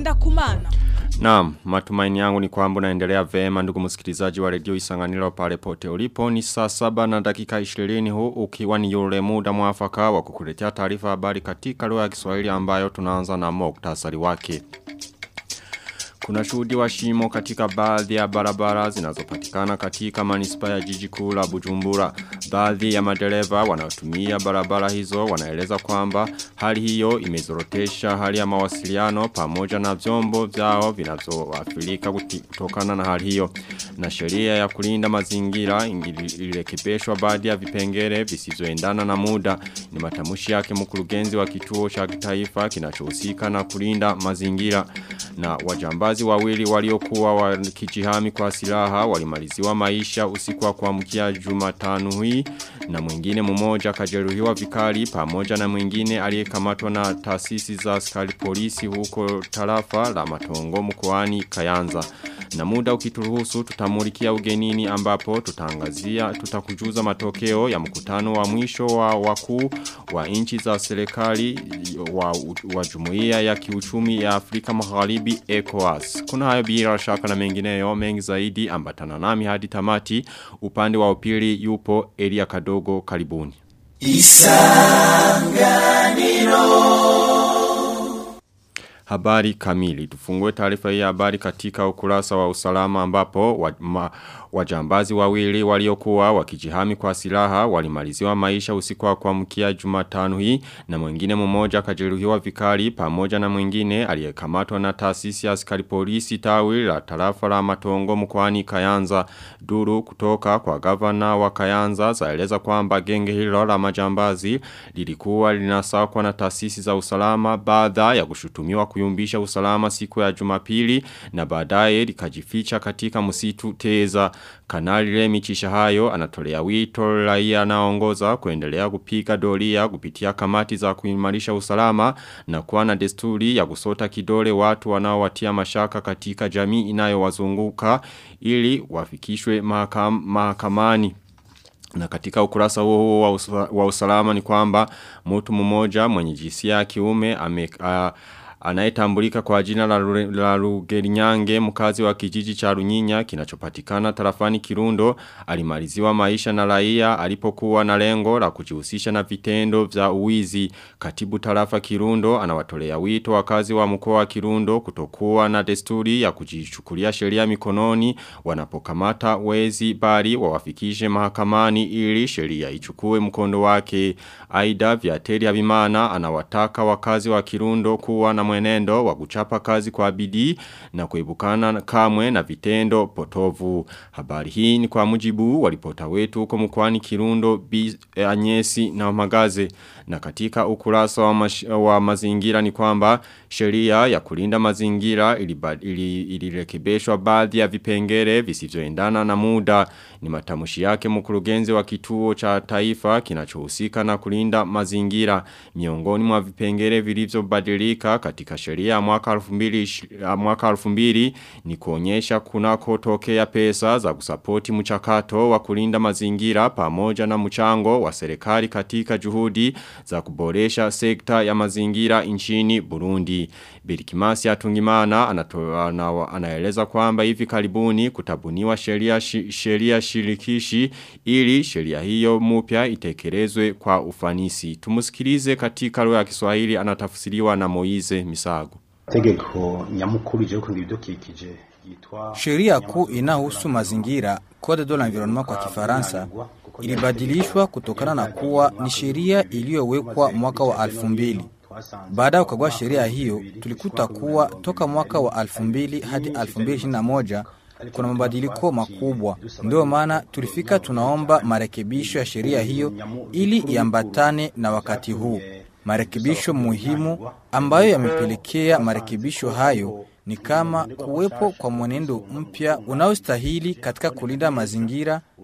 ngenda kumana. Naam, matumaini yangu ni kwamba unaendelea vema ndugu msikilizaji wa redio Isanganiro pale pote ulipo ni saa saba na dakika 20 huu ukiwa ni yule muda mwafaka wa kukuletea taarifa habari katika lugha ya Kiswahili ambayo tunaanza na muktasari wake. Kuna shuhudi wa shimo katika baadhi ya barabara zinazopatikana katika manispa ya jiji kuu la Bujumbura. Baadhi ya madereva wanaotumia barabara hizo wanaeleza kwamba hali hiyo imezorotesha hali ya mawasiliano pamoja na vyombo vyao vinavyoathirika kutokana na hali hiyo. Na sheria ya kulinda mazingira ilirekebishwa baadhi ya vipengele visivyoendana na muda. Ni matamushi yake mkurugenzi wa kituo cha kitaifa kinachohusika na kulinda mazingira na wajambazi wawili waliokuwa wakijihami kwa silaha walimaliziwa maisha usiku wa kuamkia Jumatano hii na mwingine mmoja kajeruhiwa vikali pamoja na mwingine aliyekamatwa na taasisi za askari polisi huko tarafa la Matongo mkoani Kayanza. Na muda ukituruhusu tutamulikia ugenini ambapo tutangazia tutakujuza matokeo ya mkutano wa mwisho wa wakuu wa nchi za serikali wa, wa jumuiya ya kiuchumi ya Afrika Magharibi ECOWAS. Kuna hayo bila shaka na mengineyo mengi zaidi ambatana nami hadi tamati upande wa upili yupo Elia Kadogo karibuni. Isanganiro Habari kamili. Tufungue taarifa hii habari katika ukurasa wa usalama ambapo wa, ma, wajambazi wawili waliokuwa wakijihami kwa silaha walimaliziwa maisha usiku wa kuamkia Jumatano hii na mwingine mmoja kajeruhiwa vikali pamoja na mwingine aliyekamatwa na taasisi ya askari polisi tawi la tarafa la Matongo mkoani Kayanza. Duru kutoka kwa gavana wa Kayanza zaeleza kwamba genge hilo la majambazi lilikuwa linasakwa na taasisi za usalama baada ya kushutumiwa kuyumbisha usalama siku ya Jumapili na baadaye likajificha katika msitu Teza. Kanali Remi Chishahayo anatolea wito raia anaongoza kuendelea kupiga doria kupitia kamati za kuimarisha usalama na kuwa na desturi ya kusota kidole watu wanaowatia mashaka katika jamii inayowazunguka ili wafikishwe mahakam, mahakamani. Na katika ukurasa huo wa, wa usalama ni kwamba mtu mmoja mwenye jinsia ya kiume ame uh, Anayetambulika kwa jina la, la Rugerinyange mkazi wa kijiji cha Runyinya kinachopatikana tarafani Kirundo alimaliziwa maisha na raia alipokuwa na lengo la kujihusisha na vitendo vya uwizi katibu tarafa Kirundo anawatolea wito wakazi wa mkoa wa Kirundo kutokuwa na desturi ya kujichukulia sheria mikononi wanapokamata wezi bali wawafikishe mahakamani ili sheria ichukue mkondo wake aidha Viateri Abimana anawataka wakazi wa Kirundo kuwa na mwenendo wa kuchapa kazi kwa bidii na kuibukana kamwe na vitendo potovu. Habari hii ni kwa mujibu walipota wetu huko mkwani Kirundo, Bi, Anyesi na Magaze. Na katika ukurasa wa, mash, wa mazingira ni kwamba sheria ya kulinda mazingira ilirekebishwa ili, ili baadhi ya vipengele visivyoendana na muda. Ni matamushi yake mkurugenzi wa kituo cha taifa kinachohusika na kulinda mazingira. Miongoni mwa vipengele vilivyobadilika katika sheria ya mwaka 2000 mwaka 2000 ni kuonyesha kunako tokea pesa za kusapoti mchakato wa kulinda mazingira pamoja na mchango wa serikali katika juhudi za kuboresha sekta ya mazingira nchini Burundi. Birikimasi Atungimana anatoa anaeleza kwamba hivi karibuni kutabuniwa sheria sheria shirikishi ili sheria hiyo mpya itekelezwe kwa ufanisi. Tumusikilize katika lugha ya Kiswahili anatafsiriwa na Moize Misago. Tegeko nyamukuru je kundi bidukikije Sheria kuu inahusu mazingira Code de l'environnement kwa Kifaransa ilibadilishwa kutokana na kuwa ni sheria iliyowekwa mwaka wa 2000. Baada ya kukagua sheria hiyo, tulikuta kuwa toka mwaka wa 2000 hadi 2021 kuna mabadiliko makubwa. Ndio maana tulifika tunaomba marekebisho ya sheria hiyo ili iambatane na wakati huu. Marekebisho muhimu ambayo yamepelekea marekebisho hayo ni kama kuwepo kwa mwenendo mpya unaostahili katika kulinda mazingira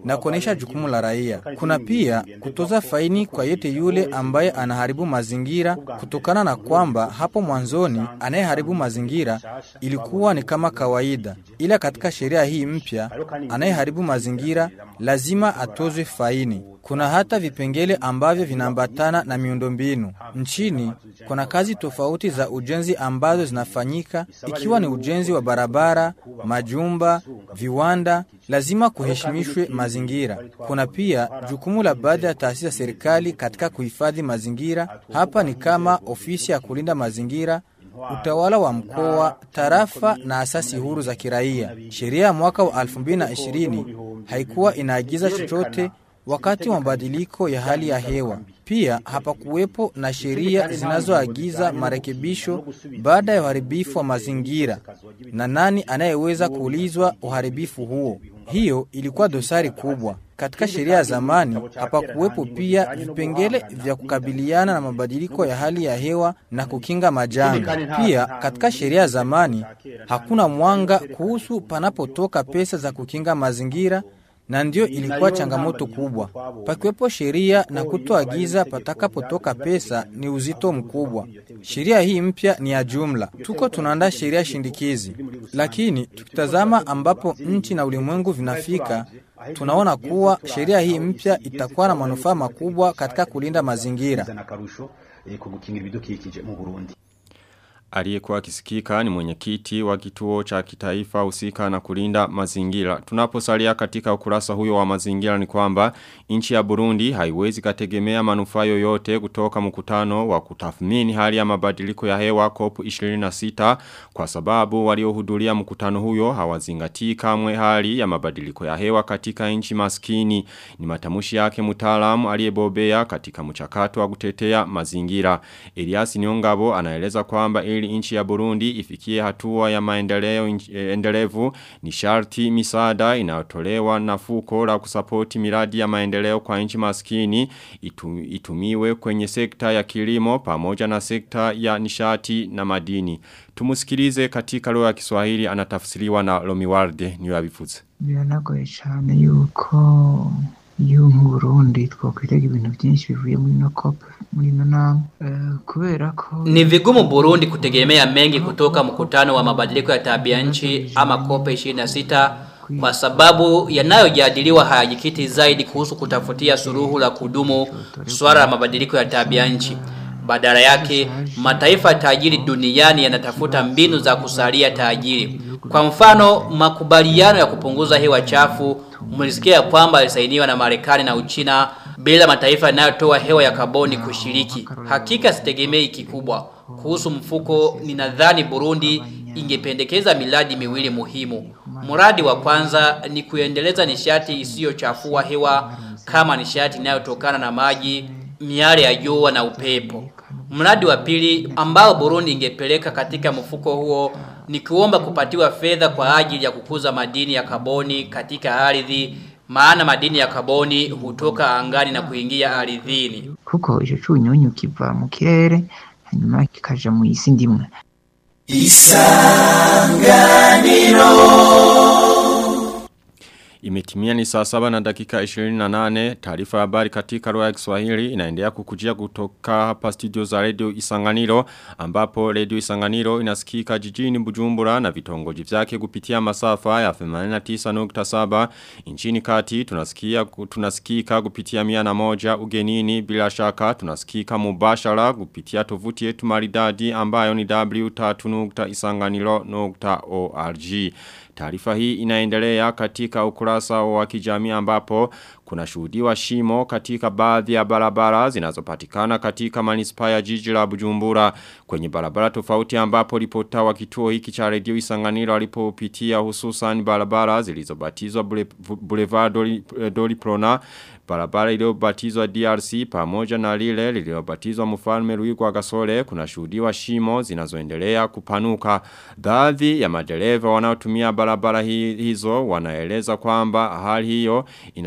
na kuonesha jukumu la raia. Kuna pia kutoza faini kwa yete yule ambaye anaharibu mazingira kutokana na kwamba hapo mwanzoni anayeharibu mazingira ilikuwa ni kama kawaida, ila katika sheria hii mpya anayeharibu mazingira lazima atozwe faini. Kuna hata vipengele ambavyo vinaambatana na miundombinu. Nchini kuna kazi tofauti za ujenzi ambazo zinafanyika, ikiwa ni ujenzi wa barabara, majumba, viwanda, lazima kuheshimishwe mazingira. Kuna pia jukumu la baadhi ya taasisi za serikali katika kuhifadhi mazingira. Hapa ni kama ofisi ya kulinda mazingira, utawala wa mkoa, tarafa na asasi huru za kiraia. Sheria ya mwaka wa 2020 haikuwa inaagiza chochote wakati wa mabadiliko ya hali ya hewa. Pia hapakuwepo na sheria zinazoagiza marekebisho baada ya uharibifu wa mazingira na nani anayeweza kuulizwa uharibifu huo. Hiyo ilikuwa dosari kubwa. Katika sheria ya zamani hapakuwepo pia vipengele vya kukabiliana na mabadiliko ya hali ya hewa na kukinga majanga. Pia katika sheria ya zamani hakuna mwanga kuhusu panapotoka pesa za kukinga mazingira na ndio ilikuwa changamoto kubwa. Pakiwepo sheria na kutoagiza patakapotoka pesa ni uzito mkubwa. Sheria hii mpya ni ya jumla, tuko tunaandaa sheria shindikizi, lakini tukitazama ambapo nchi na ulimwengu vinafika, tunaona kuwa sheria hii mpya itakuwa na manufaa makubwa katika kulinda mazingira. Aliyekuwa akisikika ni mwenyekiti wa kituo cha kitaifa husika na kulinda mazingira. Tunaposalia katika ukurasa huyo wa mazingira ni kwamba nchi ya Burundi haiwezi kategemea manufaa yoyote kutoka mkutano wa kutathmini hali ya mabadiliko ya hewa COP26 kwa sababu waliohudhuria mkutano huyo hawazingatii kamwe hali ya mabadiliko ya hewa katika nchi maskini. Ni matamushi yake mtaalamu aliyebobea katika mchakato wa kutetea mazingira. Elias Nyongabo anaeleza kwamba ili nchi ya Burundi ifikie hatua ya maendeleo endelevu ni sharti misaada inayotolewa na fuko la kusapoti miradi ya maendeleo kwa nchi maskini itu, itumiwe kwenye sekta ya kilimo pamoja na sekta ya nishati na madini. Tumusikilize katika lugha ya Kiswahili anatafsiriwa na Lomiwarde niwe abivuze. Biranagoye cyane yuko iyo Burundi twakwitega ibintu byinshi bivuye muri no COP muri no nama uh, kubera ko ni vigumu Burundi kutegemea mengi kutoka mkutano wa mabadiliko ya tabia nchi ama COP 26 kwa sababu yanayojadiliwa hayajikiti zaidi kuhusu kutafutia suruhu la kudumu swala la mabadiliko ya tabia nchi. Badala yake, mataifa tajiri duniani yanatafuta mbinu za kusalia tajiri. Kwa mfano, makubaliano ya kupunguza hewa chafu mlisikia kwamba yalisainiwa na Marekani na Uchina bila mataifa yanayotoa hewa ya kaboni kushiriki. Hakika sitegemei kikubwa. Kuhusu mfuko, ninadhani Burundi ingependekeza miradi miwili muhimu. Mradi wa kwanza ni kuendeleza nishati isiyochafua hewa kama nishati inayotokana na maji, miale ya jua na upepo. Mradi wa pili ambao Burundi ingepeleka katika mfuko huo ni kuomba kupatiwa fedha kwa ajili ya kukuza madini ya kaboni katika ardhi maana madini ya kaboni hutoka angani na kuingia ardhini. kuko ico cunyunyu kiva mu kirere hanyuma kikaja mu isi ndimwe Imetimia ni saa saba na dakika 28 taarifa ya habari katika lugha ya Kiswahili inaendelea kukujia kutoka hapa studio za Radio Isanganiro ambapo Radio Isanganiro inasikika jijini Bujumbura na vitongoji vyake kupitia masafa ya 89.7 nchini kati tunasikia tunasikika kupitia mia na moja ugenini bila shaka tunasikika mubashara kupitia tovuti yetu maridadi ambayo ni w3.isanganiro.org Taarifa hii inaendelea katika ukurasa wa kijamii ambapo kuna shuhudiwa shimo katika baadhi ya barabara zinazopatikana katika manispaa ya jiji la Bujumbura kwenye barabara tofauti ambapo ripota wa kituo hiki cha redio Isanganiro alipopitia hususan barabara zilizobatizwa Boulevard Doli, Doli Prona barabara iliyobatizwa DRC pamoja na lile lililobatizwa mfalme Ruigwa Gasore kuna shuhudiwa shimo zinazoendelea kupanuka baadhi ya madereva wanaotumia barabara hizo wanaeleza kwamba hali hiyo inazorotesha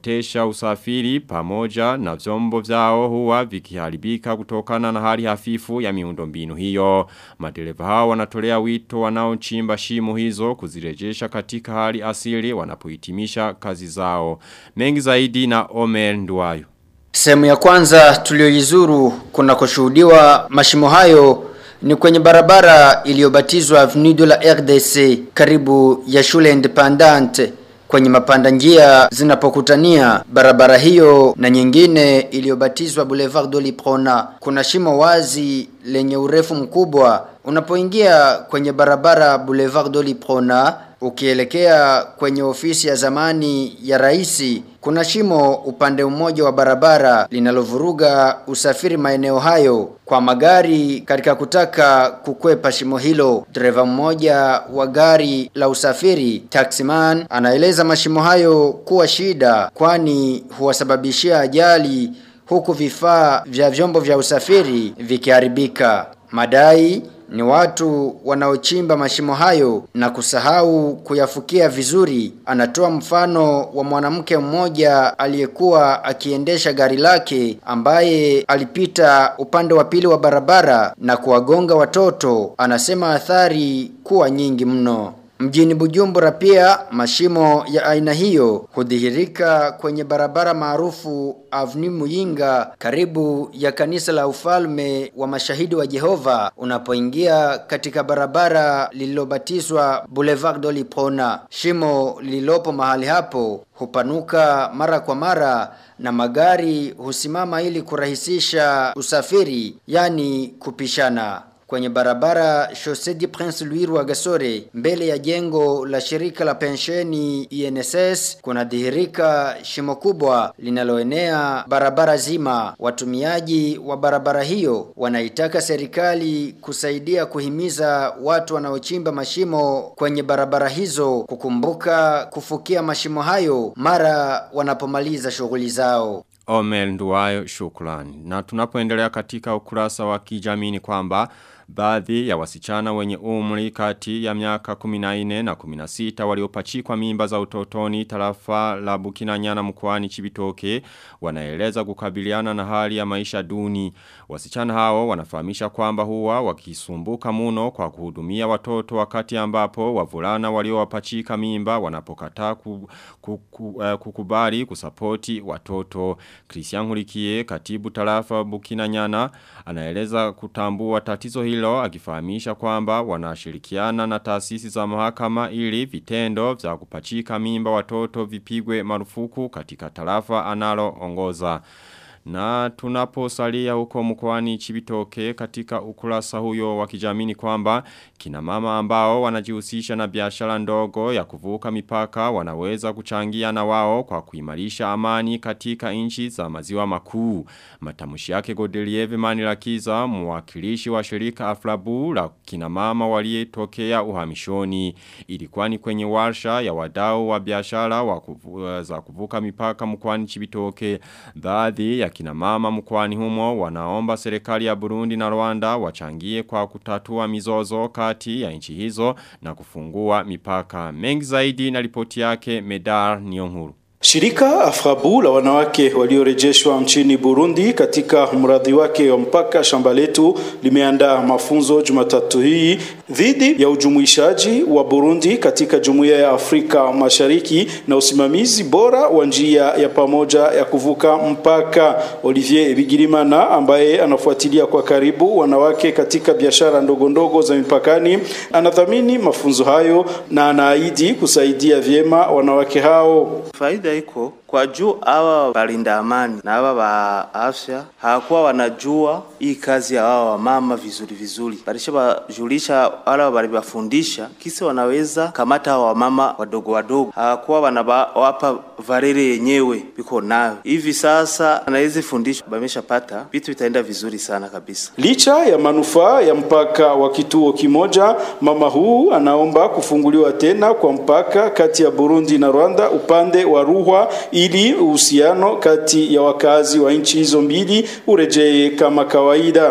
wanaoendesha usafiri pamoja na vyombo vyao huwa vikiharibika kutokana na hali hafifu ya miundombinu hiyo. Madereva hao wanatolea wito wanaochimba shimo hizo kuzirejesha katika hali asili wanapohitimisha kazi zao. Mengi zaidi na Omer Nduwayo. Sehemu ya kwanza tulioizuru kuna kushuhudiwa mashimo hayo ni kwenye barabara iliyobatizwa Avenue de la RDC karibu ya shule independante kwenye mapanda njia zinapokutania barabara hiyo na nyingine iliyobatizwa Boulevard de Liprona. Kuna shimo wazi lenye urefu mkubwa unapoingia kwenye barabara Boulevard de Liprona ukielekea kwenye ofisi ya zamani ya raisi kuna shimo upande mmoja wa barabara linalovuruga usafiri maeneo hayo kwa magari katika kutaka kukwepa shimo hilo. Dereva mmoja wa gari la usafiri taximan anaeleza mashimo hayo kuwa shida kwani huwasababishia ajali huku vifaa vya vyombo vya usafiri vikiharibika. Madai ni watu wanaochimba mashimo hayo na kusahau kuyafukia vizuri. Anatoa mfano wa mwanamke mmoja aliyekuwa akiendesha gari lake ambaye alipita upande wa pili wa barabara na kuwagonga watoto. Anasema athari kuwa nyingi mno. Mjini Bujumbura pia mashimo ya aina hiyo hudhihirika kwenye barabara maarufu Avenue Muyinga karibu ya kanisa la ufalme wa mashahidi wa Jehova unapoingia katika barabara lililobatizwa Boulevard de Lipona. Shimo lililopo mahali hapo hupanuka mara kwa mara na magari husimama ili kurahisisha usafiri yani kupishana kwenye barabara Chaussee du Prince Louis Rwagasore mbele ya jengo la shirika la pensheni INSS kuna dhihirika shimo kubwa linaloenea barabara zima. Watumiaji wa barabara hiyo wanaitaka serikali kusaidia kuhimiza watu wanaochimba mashimo kwenye barabara hizo kukumbuka kufukia mashimo hayo mara wanapomaliza shughuli zao. Omer Nduwayo shukrani. Na tunapoendelea katika ukurasa wa kijamii ni kwamba baadhi ya wasichana wenye umri kati ya miaka 14 na 16 waliopachikwa mimba za utotoni tarafa la Bukinanyana mkoani Chibitoke wanaeleza kukabiliana na hali ya maisha duni. Wasichana hao wanafahamisha kwamba huwa wakisumbuka muno kwa kuhudumia watoto wakati ambapo wavulana waliowapachika mimba wanapokataa ku, ku, ku, uh, kukubali kusapoti watoto. Christian Hulikie katibu tarafa Bukinanyana anaeleza kutambua tatizo hilo akifahamisha kwamba wanashirikiana na taasisi za mahakama ili vitendo vya kupachika mimba watoto vipigwe marufuku katika tarafa analo ongoza. Na tunaposalia huko mkoani Chibitoke katika ukurasa huyo wa kijamii kwamba kina mama ambao wanajihusisha na biashara ndogo ya kuvuka mipaka wanaweza kuchangia na wao kwa kuimarisha amani katika nchi za maziwa makuu. Matamshi yake Godelieve Manilakiza mwakilishi wa shirika Aflabu la kina mama walietokea uhamishoni. Ilikuwa ni kwenye warsha ya wadau wa biashara wa kuvu, za kuvuka mipaka mkoani Chibitoke. Baadhi ya kina mama mkwani humo wanaomba serikali ya Burundi na Rwanda wachangie kwa kutatua mizozo kati ya nchi hizo na kufungua mipaka. Mengi zaidi na ripoti yake Medar Nyonguru. Shirika Afrabu la wanawake waliorejeshwa nchini Burundi katika mradi wake wa mpaka shamba letu limeandaa mafunzo Jumatatu hii dhidi ya ujumuishaji wa Burundi katika Jumuiya ya Afrika Mashariki na usimamizi bora wa njia ya pamoja ya kuvuka mpaka. Olivier Bigirimana ambaye anafuatilia kwa karibu wanawake katika biashara ndogo ndogo za mipakani anadhamini mafunzo hayo na anaahidi kusaidia vyema wanawake hao. Faida iko kwa juu hawa walinda amani na hawa wa afya hawakuwa wanajua hii kazi ya hawa wamama vizuri vizuri, balisha bajulisha wala walibafundisha kisi wanaweza kamata hawa wamama wadogo wadogo, hawakuwa wanawapa varere yenyewe biko nayo hivi sasa, na hizi fundisho bameshapata, vitu vitaenda vizuri sana kabisa. Licha ya manufaa ya mpaka wa kituo kimoja, mama huu anaomba kufunguliwa tena kwa mpaka kati ya Burundi na Rwanda upande wa Ruhwa ili uhusiano kati ya wakazi wa nchi hizo mbili urejee kama kawaida.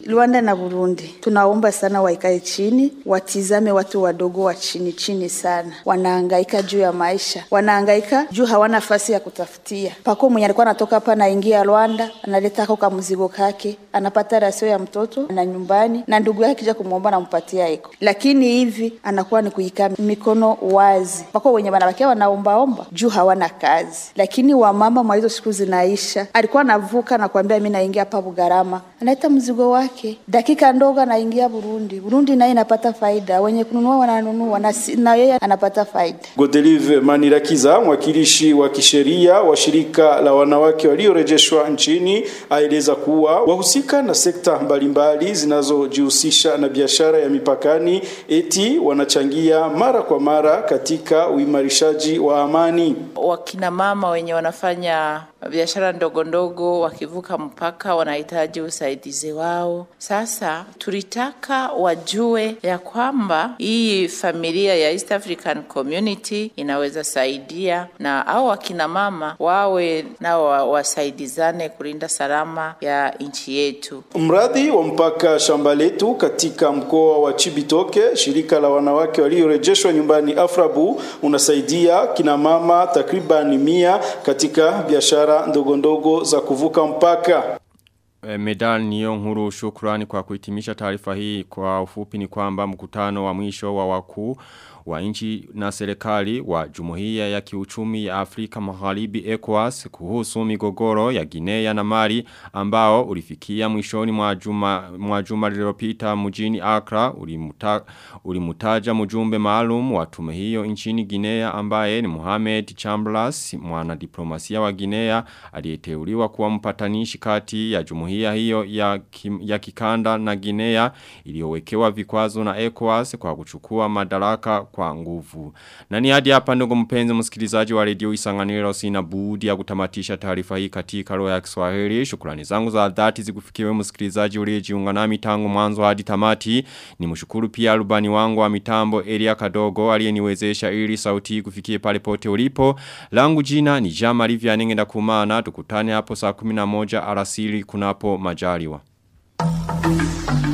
Rwanda na Burundi tunaomba sana waikae chini, watizame watu wadogo wa chini chini sana, wanahangaika juu ya maisha, wanahangaika juu hawana nafasi ya kutafutia. Pako mwenye alikuwa anatoka hapa anaingia Rwanda, analeta kako mzigo kake, anapata rasio ya mtoto na nyumbani, na ndugu yake kija kumwomba anampatia eko, lakini hivi anakuwa ni kuikaa mikono wazi. Pako wenye wanabakia wanaombaomba juu hawana kazi, lakini wamama mwa hizo siku zinaisha, alikuwa anavuka na kuambia mimi naingia hapa Bugarama, analeta mzigo wake, dakika ndogo anaingia Burundi. Burundi naye inapata faida, wenye kununua wananunua na, si- na yeye anapata faida. Godelive Manirakiza, mwakilishi wa kisheria wa shirika la wanawake waliorejeshwa nchini, aeleza kuwa wahusika na sekta mbalimbali zinazojihusisha na biashara ya mipakani eti wanachangia mara kwa mara katika uimarishaji wa amani. wakina mama wenye wanafanya biashara ndogo ndogo wakivuka mpaka wanahitaji usaidizi wao. Sasa tulitaka wajue ya kwamba hii familia ya East African Community inaweza saidia na au wakina mama wawe nao wa- wasaidizane kulinda salama ya nchi yetu. Mradi wa mpaka shamba letu katika mkoa wa Chibitoke, shirika la wanawake waliorejeshwa nyumbani Afrabu, unasaidia kina mama takriban mia katika biashara ndogo ndogo za kuvuka mpaka. E, Medal niyo nkuru shukrani kwa kuhitimisha taarifa hii kwa ufupi ni kwamba mkutano wa mwisho wa wakuu wa nchi na serikali wa jumuiya ya kiuchumi ya Afrika Magharibi ECOWAS kuhusu migogoro ya Guinea na Mali ambao ulifikia mwishoni mwa juma mwa juma lililopita mjini Accra ulimuta, ulimutaja mjumbe maalum wa tume hiyo nchini Guinea ambaye ni Mohamed Chambers mwanadiplomasia wa Guinea aliyeteuliwa kuwa mpatanishi kati ya jumuiya hiyo ya, kim, ya kikanda na Guinea iliyowekewa vikwazo na ECOWAS kwa kuchukua madaraka kwa nguvu. Na ni hadi hapa ndugu mpenzi msikilizaji wa redio Isanganiro sina budi ya kutamatisha taarifa hii katika lugha ya Kiswahili. Shukrani zangu za dhati zikufikiwe msikilizaji uliyejiunga nami tangu mwanzo hadi tamati. Ni mshukuru pia rubani wangu wa mitambo Elia Kadogo aliyeniwezesha ili sauti hii kufikie pale pote ulipo. Langu jina ni Jama Livia Nengenda Kumana. Tukutane hapo saa 11 alasiri kunapo majaliwa.